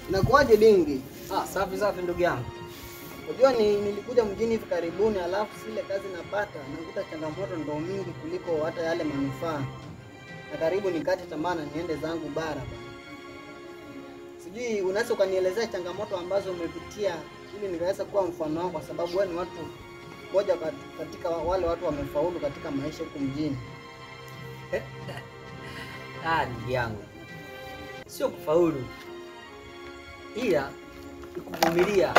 Inakuwaje dingi? Ah, safi safi ndugu yangu. Unajua ni nilikuja mjini hivi karibuni, alafu zile kazi napata nakuta changamoto ndo mingi kuliko hata yale manufaa, na karibu nikate tamaa na niende zangu bara bana. Sijui unaweza ukanielezea changamoto ambazo umepitia ili nikaweza kuwa mfano wako, kwa sababu wewe ni watu moja kat- katika wale watu wamefaulu katika maisha huku mjini. Ah, ndugu yangu, sio kufaulu, ila ni kuvumilia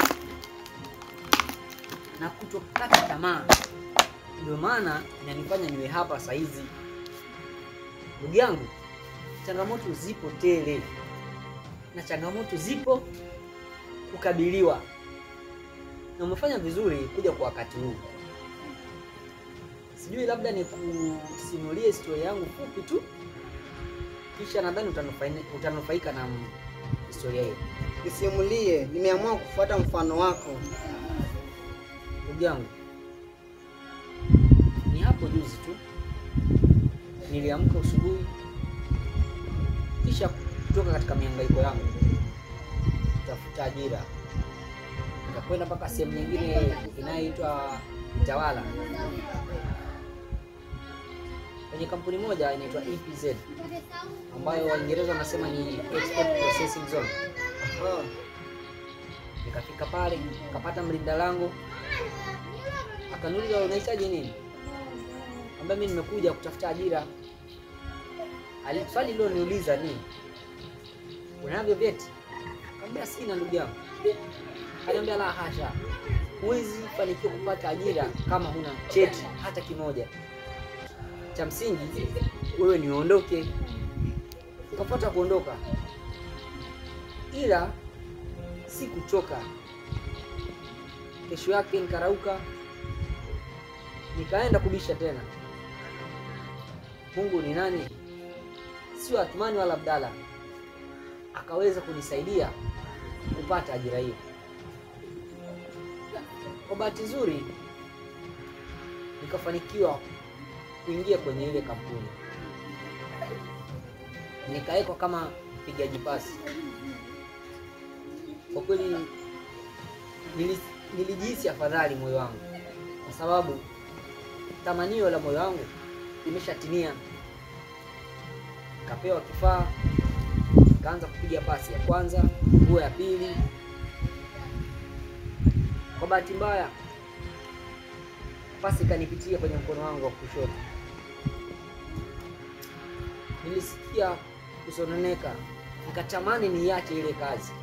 na kutokata tamaa. Ndio maana inanifanya niwe hapa saizi. Ndugu yangu, changamoto zipo tele, na changamoto zipo kukabiliwa, na umefanya vizuri kuja kwa wakati huu. Sijui labda nikusimulie historia yangu fupi tu, kisha nadhani utanufaini- utanufaika na m- historia hiyo. Nisimulie, nimeamua kufuata mfano wako. Ndugu yangu, ni hapo juzi tu niliamka asubuhi, kisha kutoka katika mihangaiko yangu kutafuta ajira, nikakwenda mpaka sehemu nyingine inayoitwa Mtawala kwenye kampuni moja inaitwa EPZ ambayo Waingereza wanasema ni Export Processing Zone. Ah, Nikafika pale nikapata mlinda lango, akaniuliza unahitaji nini? Ambaye mimi nimekuja kutafuta ajira. Ali- Swali lilo niuliza ni unavyo vyeti? Kaambia sina ndugu yangu. Kaniambia la hasha, huwezi fanikiwa kupata ajira kama huna cheti hata kimoja. Cha msingi wewe ni uondoke. Nikapata kuondoka, ila sikuchoka. Kesho yake nikarauka, nikaenda kubisha tena. Mungu ni nani? Sio Athmani wala Abdalla, akaweza kunisaidia kupata ajira hiyo. Kwa bahati nzuri, nikafanikiwa kuingia kwenye ile kampuni, nikawekwa kama mpigaji pasi. Kwa kweli nili- nilijihisi afadhali moyo wangu, kwa sababu tamanio la moyo wangu limeshatimia. Nikapewa kifaa, nikaanza kupiga pasi ya kwanza, nguo ya pili. Kwa bahati mbaya, pasi ikanipitia kwenye mkono wangu wa kushoto. Nilisikia kusononeka, nikatamani niache ile kazi,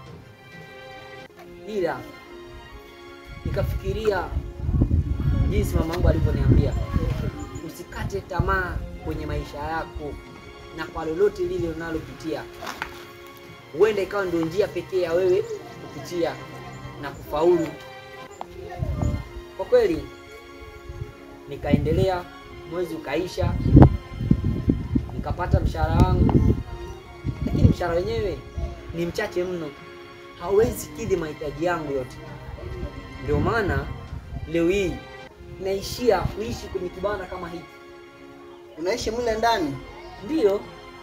ila nikafikiria jinsi mama yangu alivyoniambia, usikate tamaa kwenye maisha yako, na kwa lolote lile unalopitia, huenda ikawa ndio njia pekee ya wewe kupitia na kufaulu. Kwa kweli nikaendelea, mwezi ukaisha, nikapata mshahara wangu, lakini mshahara wenyewe ni mchache mno, hauwezi kidhi mahitaji yangu yote. Ndio maana leo hii naishia kuishi kwenye kibanda kama hiki. unaishi mle ndani? Ndiyo,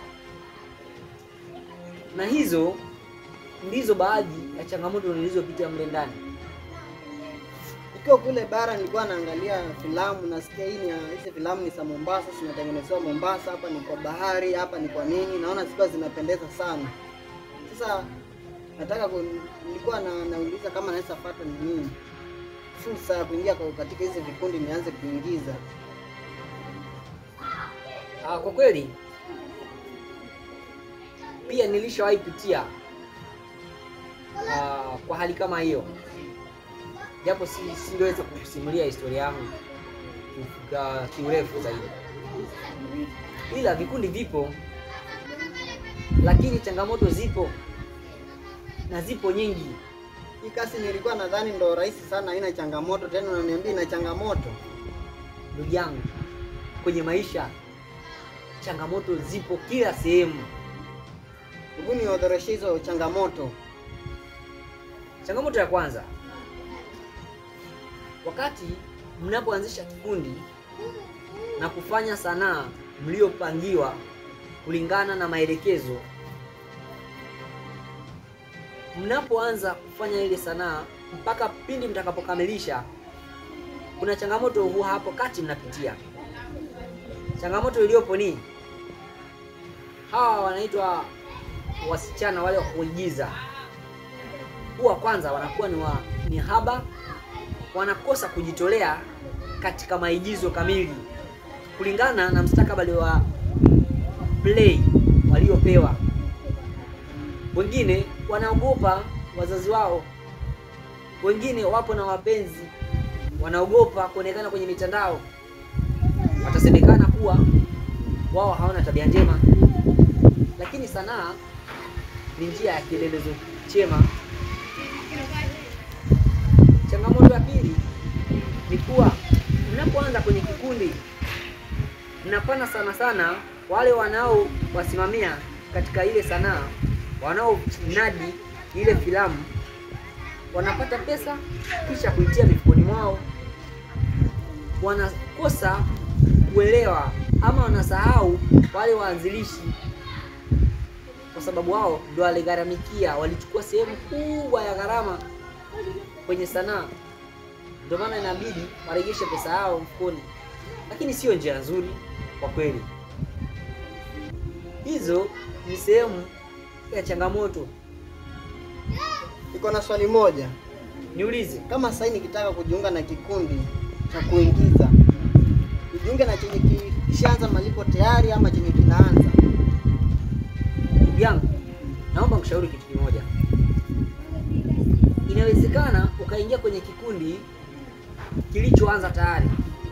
na hizo ndizo baadhi ya changamoto nilizopitia mle ndani. Nikiwa kule bara nilikuwa naangalia filamu, nasikia hii ni ya- hizi filamu ni za Mombasa, zinatengenezewa Mombasa, hapa ni kwa bahari, hapa ni kwa nini, naona zikiwa zinapendeza sana. Sasa nataka ku, nilikuwa na, nauliza kama naweza pata nini fursa ya kuingia kwa- katika hizi vikundi nianze kuingiza. Ah, kwa kweli pia nilishawahi pitia ah, kwa hali kama hiyo, japo si singeweza kukusimulia historia yangu kwa kiurefu zaidi, ila vikundi vipo, lakini changamoto zipo na zipo nyingi. Hii kazi nilikuwa nadhani ndo rahisi sana, haina changamoto, tena unaniambia ina changamoto. Ndugu yangu, kwenye maisha changamoto zipo kila sehemu. Hebu niorodheshe hizo changamoto. Changamoto ya kwanza, wakati mnapoanzisha kikundi na kufanya sanaa mliopangiwa kulingana na maelekezo, mnapoanza kufanya ile sanaa mpaka pindi mtakapokamilisha, kuna changamoto huwa hapo kati mnapitia. Changamoto iliyopo ni hawa wanaitwa wasichana wale wa kuigiza, huwa kwanza wanakuwa ni, wa, ni haba, wanakosa kujitolea katika maigizo kamili kulingana na mstakabali wa play waliopewa. Wengine wanaogopa wazazi wao, wengine wapo na wapenzi, wanaogopa kuonekana kwenye mitandao, watasemekana kuwa wao hawana tabia njema. Lakini sanaa ni njia ya kielelezo chema. Changamoto ya pili ni kuwa mnapoanza kwenye kikundi, mnapana sana sana wale wanaowasimamia katika ile sanaa, wanaonadi ile filamu, wanapata pesa kisha kuitia mifukoni mwao, wanakosa kuelewa ama wanasahau wale waanzilishi, kwa sababu wao ndio waligharamikia, walichukua sehemu kubwa ya gharama kwenye sanaa, ndio maana inabidi warejeshe pesa yao mfukoni, lakini sio njia nzuri kwa kweli. Hizo ni sehemu ya changamoto. Niko na swali moja. Niulize, Kama sasa nikitaka kujiunga na kikundi cha kuingiza, nijiunge na chenye kishaanza malipo tayari ama chenye kinaanza? ndugu yangu, naomba kushauri kitu kimoja. Inawezekana ukaingia kwenye kikundi kilichoanza tayari,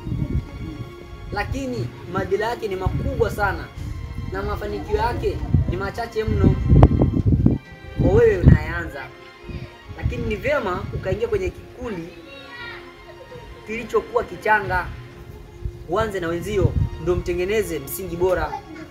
lakini madhila yake ni makubwa sana na mafanikio yake ni machache mno kwa wewe unayeanza. Lakini ni vyema ukaingia kwenye kikundi kilichokuwa kichanga, uanze na wenzio, ndio mtengeneze msingi bora.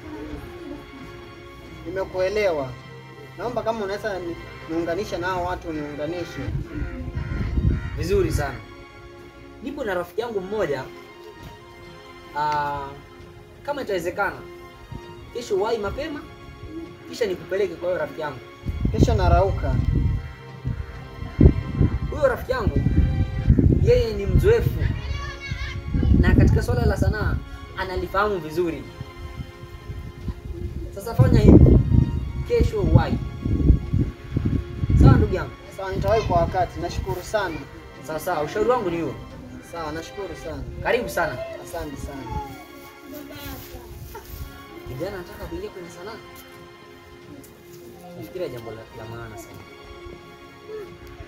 Nimekuelewa. Naomba kama unaweza ni- niunganisha nao watu niunganishe. Vizuri sana. Nipo na rafiki yangu mmoja aa, kama itawezekana kesho wahi mapema, kisha nikupeleke kwa huyo rafiki yangu. Kesho narauka. Huyo rafiki yangu yeye ni mzoefu na katika swala la sanaa analifahamu vizuri. Sasa fanya hivi, kesho uwahi. Sawa ndugu yangu? Sawa, nitawahi kwa wakati. Nashukuru sana. Sawa sawa, ushauri wangu ni huo. Sawa, nashukuru sana. Karibu sana. Asante sana. Kijana anataka kuingia kwenye sanaa, nafikiria jambo la, la maana sana.